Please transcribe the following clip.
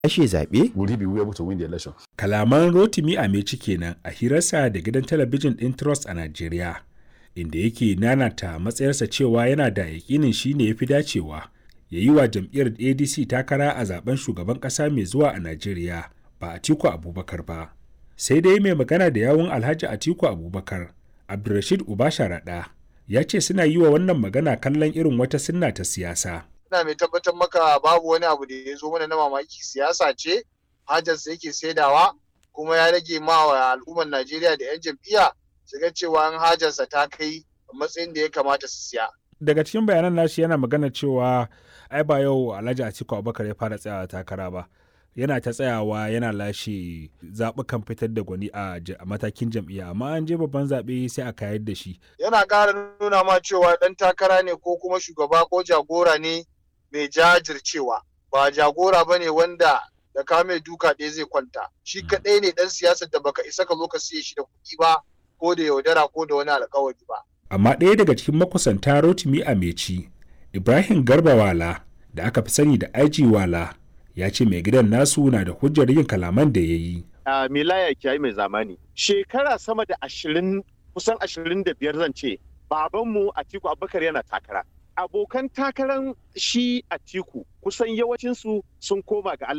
lashe zaɓe? Will he be able to win the election? Kalaman Rotimi Ameci kenan a hirarsa da gidan talabijin ɗin Trust a Najeriya, inda yake nanata matsayarsa cewa yana da yakinin shi ne ya fi dacewa ya yi wa jam'iyyar ADC takara a zaben shugaban ƙasa mai zuwa a Najeriya ba Atiku Abubakar ba. Sai dai mai magana da yawun Alhaji Atiku Abubakar, Abdulrashid Ubasharaɗa, ya ce suna yi wa wannan magana kallon irin wata sunna ta siyasa. ina mai tabbatar maka babu wani abu da ya zo mana na mamaki siyasa ce hajarsa yake saidawa kuma ya rage ma wa al'ummar Najeriya da 'yan jam'iyya su ga cewa an hajarsa ta kai matsayin da ya kamata su siya. Daga cikin bayanan nashi yana magana cewa ai ba yau Alhaji Atiku Abubakar ya fara tsayawa takara ba. Yana ta tsayawa yana lashe zaɓukan fitar da gwani a matakin jam'iyya amma an je babban zaɓe sai a kayar da shi. Yana ƙara nuna ma cewa ɗan takara ne ko kuma shugaba ko jagora ne mai jajircewa ba jagora ba ne wanda da ka mai duka ɗaya zai kwanta shi kaɗai ne ɗan siyasar da baka isa ka zo ka siye shi da kuɗi ba ko da yaudara ko da wani alkawari ba. Amma ɗaya daga cikin makusanta Rotimi Ameci, Ibrahim Garba Wala da aka fi sani da IG Wala ya ce mai gidan nasu na da hujjar yin kalaman da ya yi. Uh, Milaya Kiyayi mai zamani. Shekara sama da ashirin kusan ashirin da biyar zan ce babanmu Atiku Abubakar yana takara. abokan takarar shi a tiku kusan yawancinsu sun koma ga Allah